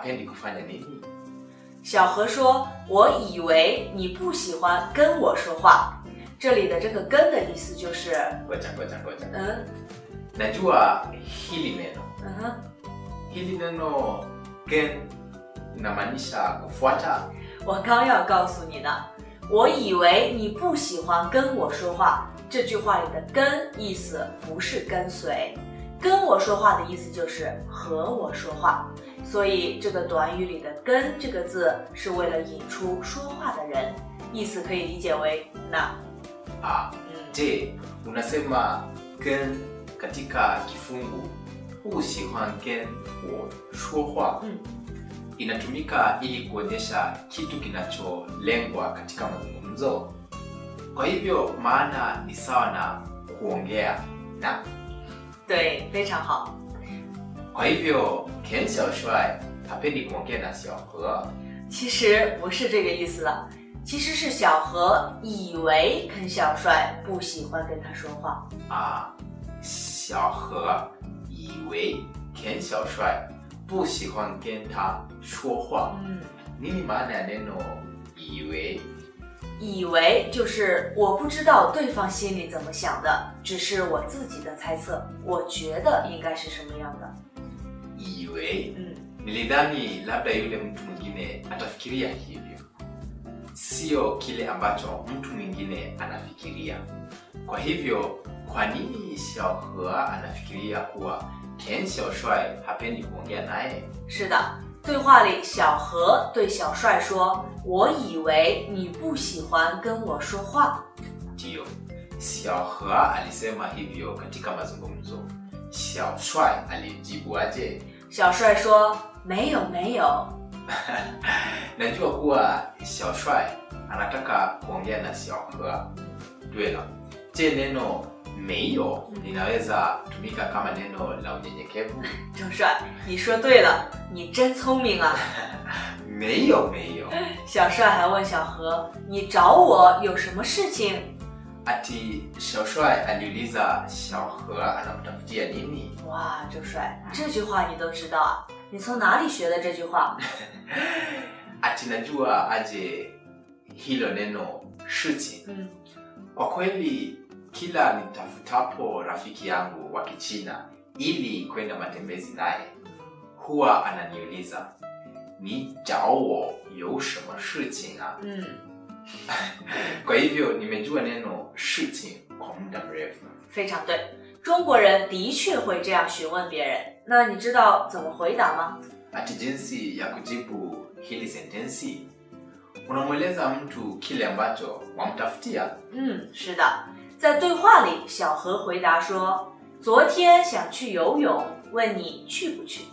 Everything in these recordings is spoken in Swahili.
hapendi kufanya nini? 小何说：“我以为你不喜欢跟我说话。”这里的这个“跟”的意思就是， Ngoja ngoja ngoja. 嗯 Najua hili neno. 嗯哼， Hili neno gen inamaanisha kufuata. 我刚要告诉你呢。我以为你不喜欢跟我说话。这句话里的“跟”意思不是跟随，跟我说话的意思就是和我说话。所以这个短语里的“跟”这个字是为了引出说话的人，意思可以理解为那。 Ah, 嗯， je, unasema gen katika kifungu hu sihuan gen wo shuohua 嗯 inatumika ili kuonyesha kitu kinacholengwa katika mazungumzo. Kwa hivyo maana ni sawa na kuongea na. 对，非常好。 Kwa hivyo Ken Xiaoshuai hapendi kuongea na Xiaohe. 其实不是这个意思了，其实是小何以为肯小帅不喜欢跟他说话。 啊，小何以为 Ken Xiaoshuai 不喜欢跟他说话。 嗯， Nini maana ya neno 以为？ 以为就是我不知道对方心里怎么想的，只是我自己的猜测，我觉得应该是什么样的。 以为嗯， nilidhani labda yule mtu mwingine atafikiria hivyo, sio kile ambacho mtu mwingine anafikiria. Kwa hivyo, kwa nini Xiaohe anafikiria kuwa Ken Xiaoshuai hapendi kuongea naye? 是的，对话里小何对小帅说：“我以为你不喜欢跟我说话。 Ndiyo, Xiaohe alisema hivyo katika mazungumzo. Xiaoshuai alijibu aje? ” 小帅说：“没有，没有。 Najua kuwa Xiaoshuai anataka kuongea na Xiaohe. Dwela, je, neno meiyo linaweza tumika kama neno la unyenyekevu? ” 郑帅，你说对了，你真聪明啊！ Meiyo meiyo. 小帅还问小何：“你找我有什么事情 Ati Xiaoshuai aliuliza Xiaohe anamtafutia nini?？” 哇，郑帅，这句话你都知道啊？你从哪里学的这句话？ Ati najua aje hilo neno shichi. 嗯， Kwa kweli kila nitafutapo rafiki yangu wa Kichina ili kwenda matembezi naye huwa ananiuliza ni jao yo shema shiqing a. 嗯， Kwa hivyo nimejua neno shiqing kwa muda mrefu. 非常对。中国人的确会这样询问别人，那你知道怎么回答吗？ Ati jinsi ya kujibu hili sentensi, unamweleza mtu kile ambacho wamtafutia. 嗯，是的，在对话里，小何回答说：“昨天想去游泳，问你去不去。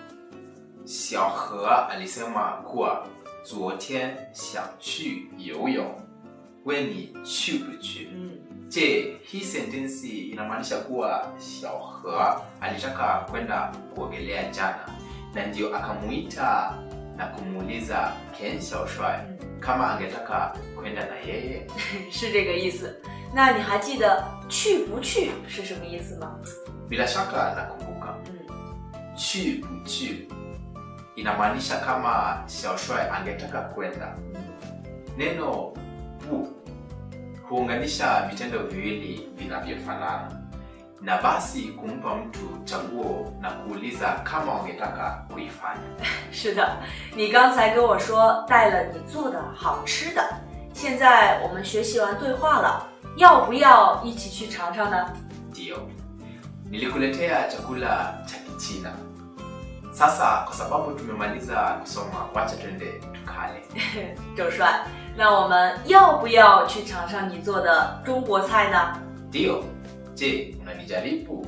Xiaohe alisema kuwa 昨天想去游泳，问你去不去？” 嗯， Je, hii sentensi inamaanisha kuwa Xiaohe alitaka kwenda kuogelea jana na ndio akamuita na kumuuliza Ken Xiaoshuai kama angetaka kwenda na yeye? 是这个意思。那你还记得“去不去”是什么意思吗？ Bila shaka nakumbuka. 嗯， Chu chu inamaanisha kama Xiaoshuai angetaka kwenda. Neno bu huunganisha vitendo viwili vinavyofanana na basi kumpa mtu chaguo na kuuliza kama wangetaka kuifanya. 是的，你刚才跟我说带了你做的好吃的，现在我们学习完对话了，要不要一起去尝尝呢？ Ndiyo, nilikuletea chakula cha Kichina. Sasa kwa sababu tumemaliza kusoma, wacha twende tukale. 周帅，那我们要不要去尝尝你做的中国菜呢？ Ndiyo, je, unanijaribu?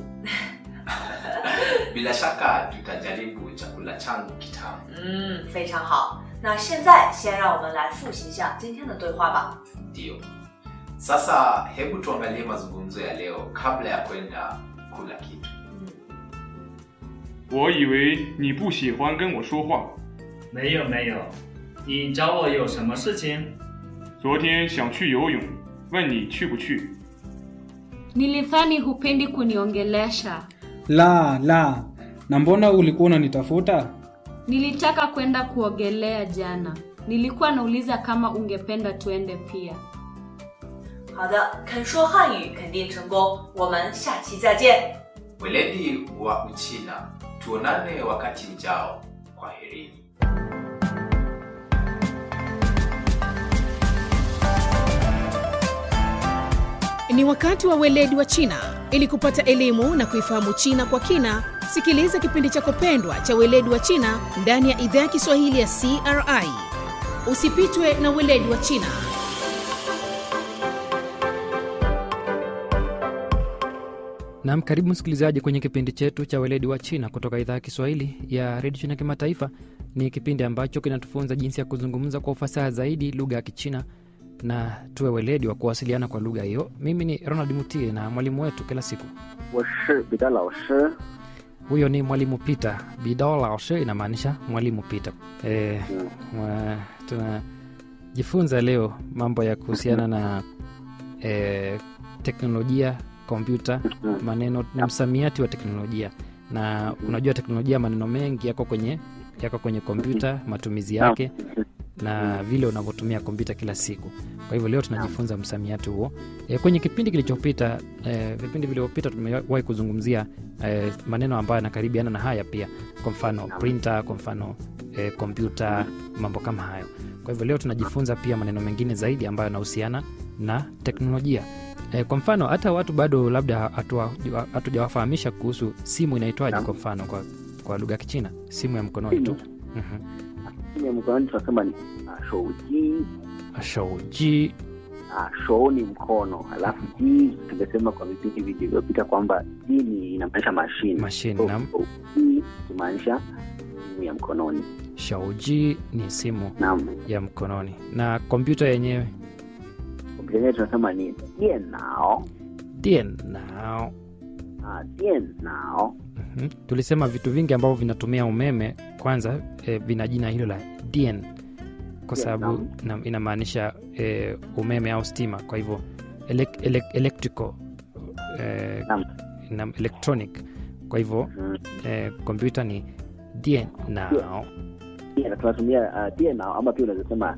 Bila shaka tutajaribu chakula changu kitamu. 嗯，非常好。那现在先让我们来复习一下今天的对话吧。 Ndiyo. Sasa hebu tuangalie mazungumzo ya leo kabla ya kwenda kula kitu. 嗯， 我以为你不喜欢跟我说话， 没有没有，你找我有什么事情？ 昨天想去游泳，问你去不去。 Nilidhani hupendi kuniongelesha. La, la. Na mbona ulikuwa unanitafuta? Nilitaka kwenda kuogelea jana. Nilikuwa nauliza kama ungependa tuende pia. 好的，肯说汉语肯定成功，我们下期再见。 weledi wa uchina tuonane wakati ujao kwaherini Ni wakati wa weledi wa China. Ili kupata elimu na kuifahamu China kwa kina, sikiliza kipindi chako pendwa cha weledi wa China ndani ya idhaa ya Kiswahili ya CRI. Usipitwe na weledi wa China. Naam, karibu msikilizaji kwenye kipindi chetu cha weledi wa China kutoka idhaa ya Kiswahili ya redio China Kimataifa. Ni kipindi ambacho kinatufunza jinsi ya kuzungumza kwa ufasaha zaidi lugha ya Kichina na tuwe weledi wa kuwasiliana kwa lugha hiyo. Mimi ni Ronald Mutie na mwalimu wetu kila siku 我是彼得老师。 huyo ni mwalimu Peter. Bidao laoshe inamaanisha mwalimu Peter. E, mwa, tunajifunza leo mambo ya kuhusiana na e, teknolojia, kompyuta, maneno na msamiati wa teknolojia. Na unajua teknolojia, maneno mengi yako kwenye yako kwenye kompyuta, matumizi yake na vile unavyotumia kompyuta kila siku. Kwa hivyo leo tunajifunza msamiati huo. E, kwenye kipindi kilichopita e, vipindi vilivyopita tumewahi kuzungumzia e, maneno ambayo yanakaribiana na haya pia, kwa mfano printer, kwa mfano e, kompyuta, mambo kama hayo. Kwa hivyo leo tunajifunza pia maneno mengine zaidi ambayo yanahusiana na teknolojia. E, kwa mfano hata watu bado labda hatua- hatujawafahamisha kuhusu simu inaitwaje, kwa mfano kwa, kwa lugha ya Kichina, simu ya mkononi tu. Mhm. simu ya mkononi tunasema ni ah, shouji. Shouji. Ah, shou ni mkono, alafu ji tumesema kwa vipindi vilivyopita kwamba ji ni inamaanisha mashine. Mashine, So, naam. shouji kumaanisha simu ya mkononi. Shauji ni simu Naam, ya mkononi na kompyuta yenyewe kompyuta yenyewe tunasema ni dienao. dienao. Ah, dienao. Mhm. Tulisema vitu vingi ambavyo vinatumia umeme kwanza eh, vina jina hilo la dien kwa sababu na- inamaanisha eh, umeme au stima. Kwa hivyo elek, elek, electrical eh, Naam. na electronic. Kwa hivyo Mm. eh, kompyuta ni dienao. Dien- tunatumia ah, dienao ama pia unaweza sema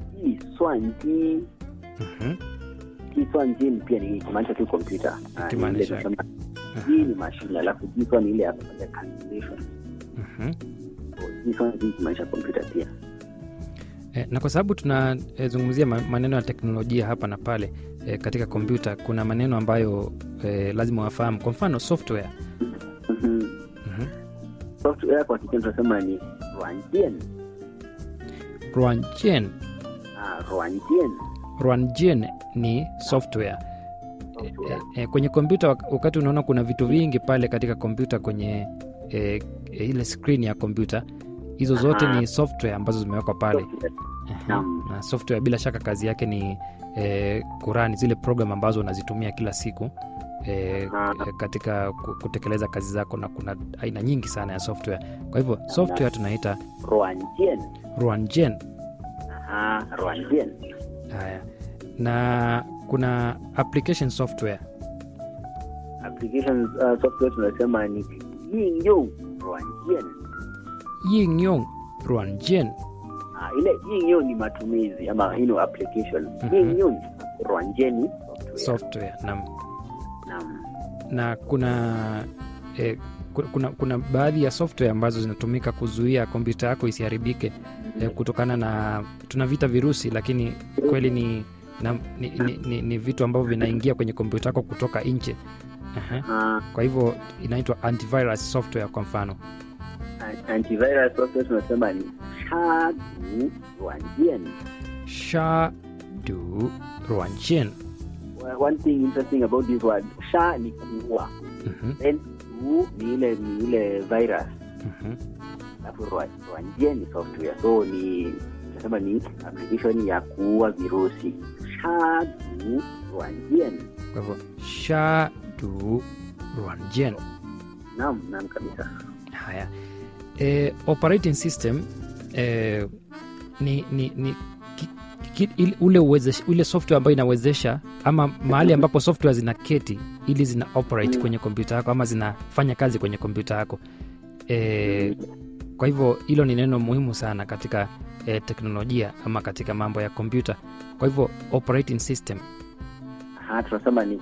jiswanji. Mhm. Jiswanji ni pia ni kumaanisha tu kompyuta. Ah, ni ile Ikimaanisha- tunasema ji ni mashine, alafu jiswan ni ile ya kufanya calculation. Mhm. So, jiswanji kumaanisha kompyuta pia. E, na kwa sababu tunazungumzia ma- maneno ya teknolojia hapa na pale e, katika kompyuta kuna maneno ambayo e, lazima wafahamu. Kwa mfano software. Mhm. Mhm. software kwa Kichina tunasema ni ruanjian. Ruanjian. Ah, ruanjian. Ruanjian ni software. E, e, kwenye kompyuta wak- wakati unaona kuna vitu vingi pale katika kompyuta kwenye e, e, ile screen ya kompyuta hizo zote Aha. ni software ambazo zimewekwa pale. Software. Aha. Naam. na software bila shaka kazi yake ni eh, kurani zile program ambazo unazitumia kila siku eh, Aha. eh, katika ku- kutekeleza kazi zako na kuna aina nyingi sana ya software kwa hivyo software tunaita Ruanjian. ruanjen Aha, ruanjian. haya na kuna application software Application uh, software tunasema ni yingyong ruanjian. yingyong ruanjen Ah, ile yingyong ni matumizi ama you know, application. Mhm. Yingyong ruanjian ni software. software nam Naam. na kuna eh, ku- kuna, kuna baadhi ya software ambazo zinatumika kuzuia kompyuta yako isiharibike eh, kutokana na tunavita virusi lakini kweli ni, na, ni, ni, ni, ni vitu ambavyo vinaingia kwenye kompyuta yako kutoka nje Aha. Ah, kwa hivyo inaitwa antivirus software kwa mfano antivirus software tunasema ni shadu ruanjian. shadu ruanjian Well, One thing interesting about this word, sha ni kuua. Mhm, then du ni ile ni ile virus mhm. alafu Rwa- Rwanjie ni software so ni nasema ni application ya kuua virusi shadu Rwanjien kwa hivyo shadu ruanjian naam naam kabisa haya e, operating system e, ni, ni, ni ki, ki, ile- ule, uwezesha, ule software ambayo inawezesha ama mahali ambapo software zina keti ili zina operate Mm. kwenye kompyuta yako ama zinafanya kazi kwenye kompyuta yako e, kwa hivyo hilo ni neno muhimu sana katika eh, teknolojia ama katika mambo ya kompyuta kwa hivyo operating system ha tunasema ni